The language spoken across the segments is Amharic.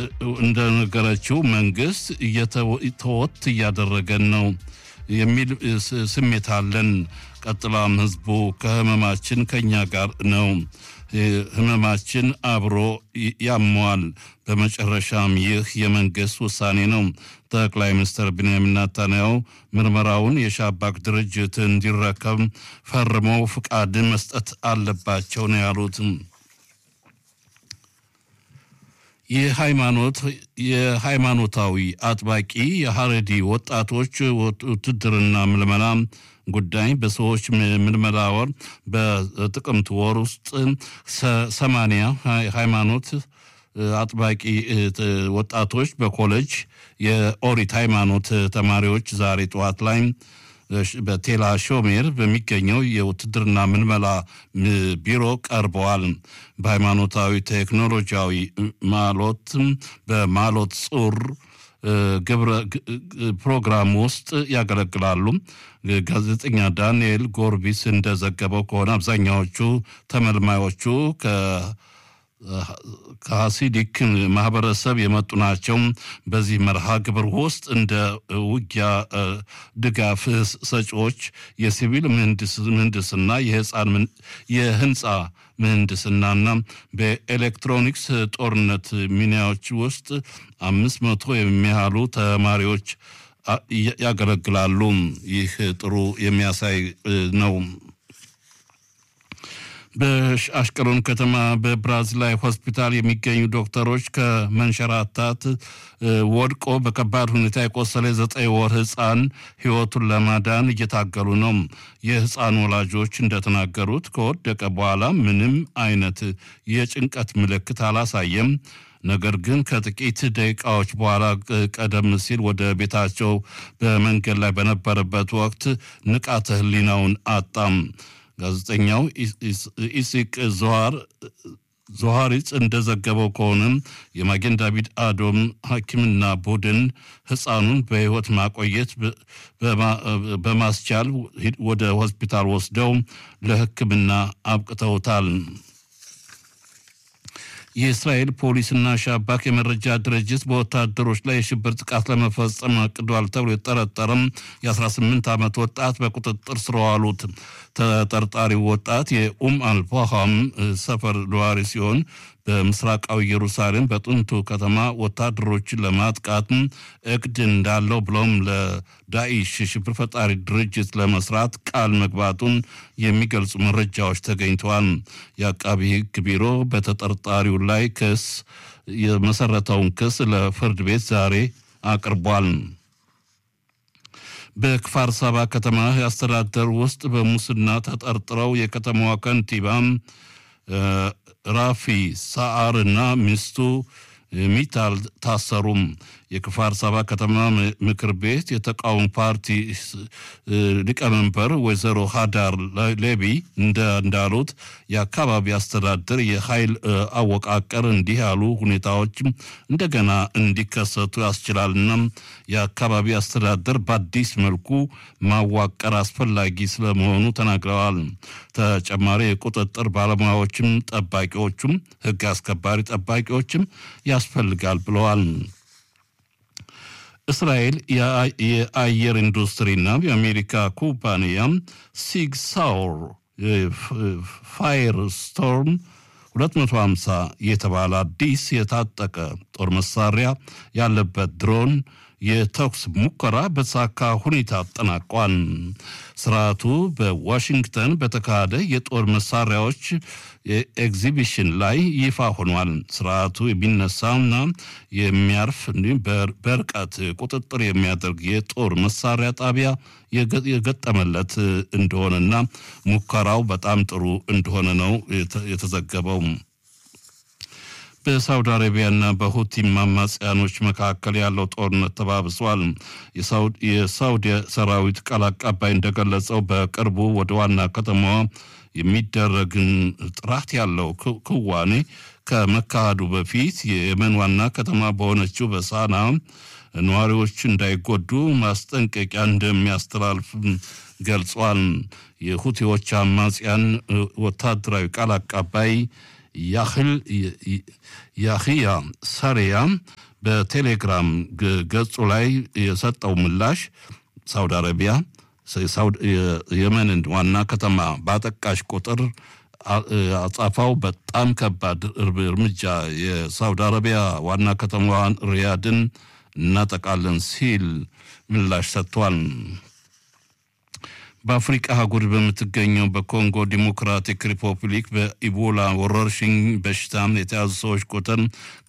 እንደነገረችው መንግስት ተወት እያደረገን ነው የሚል ስሜት አለን። ቀጥላም ህዝቡ ከህመማችን ከኛ ጋር ነው፣ ህመማችን አብሮ ያመዋል። በመጨረሻም ይህ የመንግስት ውሳኔ ነው። ጠቅላይ ሚኒስትር ቢንያሚን ናታንያሁ ምርመራውን የሻባክ ድርጅት እንዲረከብ ፈርመው ፍቃድ መስጠት አለባቸው ነው ያሉት። የሃይማኖት የሃይማኖታዊ አጥባቂ የሀረዲ ወጣቶች ውትድርና ምልመላ ጉዳይ በሰዎች ምልመላ ወር በጥቅምት ወር ውስጥ ሰማንያ ሃይማኖት አጥባቂ ወጣቶች በኮሌጅ የኦሪት ሃይማኖት ተማሪዎች ዛሬ ጠዋት ላይ በቴላ ሾሜር በሚገኘው የውትድርና ምልመላ ቢሮ ቀርበዋል። በሃይማኖታዊ ቴክኖሎጂያዊ ማሎት በማሎት ጹር ግብረ ፕሮግራም ውስጥ ያገለግላሉ። ጋዜጠኛ ዳንኤል ጎርቢስ እንደዘገበው ከሆነ አብዛኛዎቹ ተመልማዮቹ ከሀሲዲክ ማህበረሰብ የመጡ ናቸው። በዚህ መርሃ ግብር ውስጥ እንደ ውጊያ ድጋፍ ሰጪዎች፣ የሲቪል ምህንድስና፣ የህንፃ ምህንድስናና በኤሌክትሮኒክስ ጦርነት ሚኒያዎች ውስጥ አምስት መቶ የሚያህሉ ተማሪዎች ያገለግላሉ። ይህ ጥሩ የሚያሳይ ነው። በአሽቀሎን ከተማ በብራዚላዊ ሆስፒታል የሚገኙ ዶክተሮች ከመንሸራታት ወድቆ በከባድ ሁኔታ የቆሰለ ዘጠኝ ወር ህፃን ህይወቱን ለማዳን እየታገሉ ነው። የህፃን ወላጆች እንደተናገሩት ከወደቀ በኋላ ምንም አይነት የጭንቀት ምልክት አላሳየም። ነገር ግን ከጥቂት ደቂቃዎች በኋላ ቀደም ሲል ወደ ቤታቸው በመንገድ ላይ በነበረበት ወቅት ንቃተ ህሊናውን አጣም። ጋዜጠኛው ኢሲቅ ዞሃር ዞሃሪጽ እንደዘገበው ከሆነም የማጌን ዳቪድ አዶም ሐኪምና ቡድን ህፃኑን በህይወት ማቆየት በማስቻል ወደ ሆስፒታል ወስደው ለሕክምና አብቅተውታል። የእስራኤል ፖሊስና ሻባክ የመረጃ ድርጅት በወታደሮች ላይ የሽብር ጥቃት ለመፈጸም አቅዷል ተብሎ የጠረጠረም የ18 ዓመት ወጣት በቁጥጥር ስር ዋሉት። ተጠርጣሪው ወጣት የኡም አልፋሃም ሰፈር ነዋሪ ሲሆን በምስራቃዊ ኢየሩሳሌም በጥንቱ ከተማ ወታደሮችን ለማጥቃት እቅድ እንዳለው ብሎም ለዳኢሽ ሽብር ፈጣሪ ድርጅት ለመስራት ቃል መግባቱን የሚገልጹ መረጃዎች ተገኝተዋል። የአቃቢ ሕግ ቢሮ በተጠርጣሪው ላይ ክስ የመሰረተውን ክስ ለፍርድ ቤት ዛሬ አቅርቧል። በክፋር ሳባ ከተማ አስተዳደር ውስጥ በሙስና ተጠርጥረው የከተማዋ ከንቲባ ራፊ ሳአር እና ሚስቱ ሚታል ታሰሩም። የክፋር ሳባ ከተማ ምክር ቤት የተቃውሞ ፓርቲ ሊቀመንበር ወይዘሮ ሃዳር ሌቢ እንዳሉት የአካባቢ አስተዳደር የኃይል አወቃቀር እንዲህ ያሉ ሁኔታዎች እንደገና እንዲከሰቱ ያስችላልና የአካባቢ አስተዳደር በአዲስ መልኩ ማዋቀር አስፈላጊ ስለመሆኑ ተናግረዋል። ተጨማሪ የቁጥጥር ባለሙያዎችም ጠባቂዎቹም ሕግ አስከባሪ ጠባቂዎችም ያስፈልጋል ብለዋል። እስራኤል የአየር ኢንዱስትሪና የአሜሪካ ኩባንያ ሲግ ሳውር ፋየር ስቶርም 250 የተባለ አዲስ የታጠቀ ጦር መሳሪያ ያለበት ድሮን የተኩስ ሙከራ በተሳካ ሁኔታ አጠናቋል። ስርዓቱ በዋሽንግተን በተካሄደ የጦር መሳሪያዎች ኤግዚቢሽን ላይ ይፋ ሆኗል። ስርዓቱ የሚነሳና የሚያርፍ እንዲሁም በርቀት ቁጥጥር የሚያደርግ የጦር መሳሪያ ጣቢያ የገጠመለት እንደሆነና ሙከራው በጣም ጥሩ እንደሆነ ነው የተዘገበው። በሳውዲ አረቢያና በሁቲም አማጽያኖች መካከል ያለው ጦርነት ተባብሷል። የሳውዲ ሰራዊት ቃል አቀባይ እንደገለጸው በቅርቡ ወደ ዋና ከተማዋ የሚደረግን ጥራት ያለው ክዋኔ ከመካሄዱ በፊት የየመን ዋና ከተማ በሆነችው በሳና ነዋሪዎች እንዳይጎዱ ማስጠንቀቂያ እንደሚያስተላልፍ ገልጿል። የሁቲዎች አማጽያን ወታደራዊ ቃል አቀባይ ያህያ ሰሪያ በቴሌግራም ገጹ ላይ የሰጠው ምላሽ ሳውዲ አረቢያ የመንን ዋና ከተማ ባጠቃሽ ቁጥር አጻፋው በጣም ከባድ እርምጃ የሳውዲ አረቢያ ዋና ከተማዋን ሪያድን እናጠቃለን ሲል ምላሽ ሰጥቷል። በአፍሪቃ አህጉር በምትገኘው በኮንጎ ዲሞክራቲክ ሪፐብሊክ በኢቦላ ወረርሽኝ በሽታ የተያዙ ሰዎች ቁጥር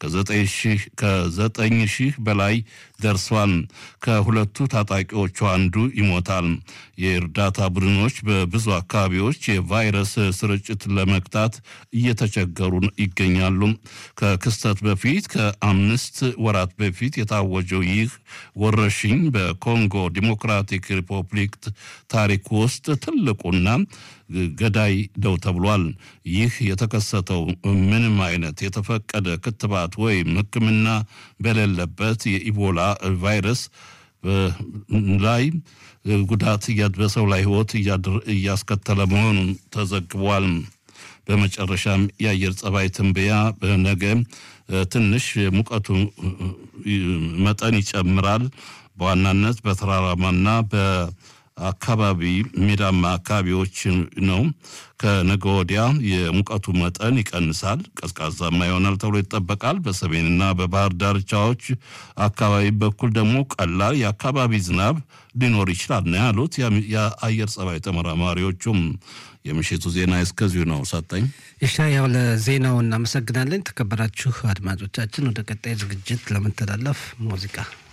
ከዘጠኝ ሺህ በላይ ደርሷል። ከሁለቱ ታጣቂዎቹ አንዱ ይሞታል። የእርዳታ ቡድኖች በብዙ አካባቢዎች የቫይረስ ስርጭት ለመግታት እየተቸገሩ ይገኛሉ። ከክስተት በፊት ከአምስት ወራት በፊት የታወጀው ይህ ወረርሽኝ በኮንጎ ዲሞክራቲክ ሪፐብሊክ ታሪክ ውስጥ ትልቁና ገዳይ ነው ተብሏል። ይህ የተከሰተው ምንም አይነት የተፈቀደ ክትባት ወይም ሕክምና በሌለበት የኢቦላ ቫይረስ ላይ ጉዳት በሰው ላይ ሕይወት እያስከተለ መሆኑን ተዘግቧል። በመጨረሻም የአየር ጸባይ ትንበያ ነገ ትንሽ ሙቀቱ መጠን ይጨምራል። በዋናነት በተራራማና በ አካባቢ ሜዳማ አካባቢዎች ነው። ከነገ ወዲያ የሙቀቱ መጠን ይቀንሳል፣ ቀዝቃዛማ ይሆናል ተብሎ ይጠበቃል። በሰሜንና በባህር ዳርቻዎች አካባቢ በኩል ደግሞ ቀላል የአካባቢ ዝናብ ሊኖር ይችላል ነው ያሉት የአየር ጸባይ ተመራማሪዎቹም። የምሽቱ ዜና እስከዚሁ ነው። ሰጠኝ ኢሻያው ለዜናው እናመሰግናለን። የተከበራችሁ አድማጮቻችን ወደ ቀጣይ ዝግጅት ለመተላለፍ ሙዚቃ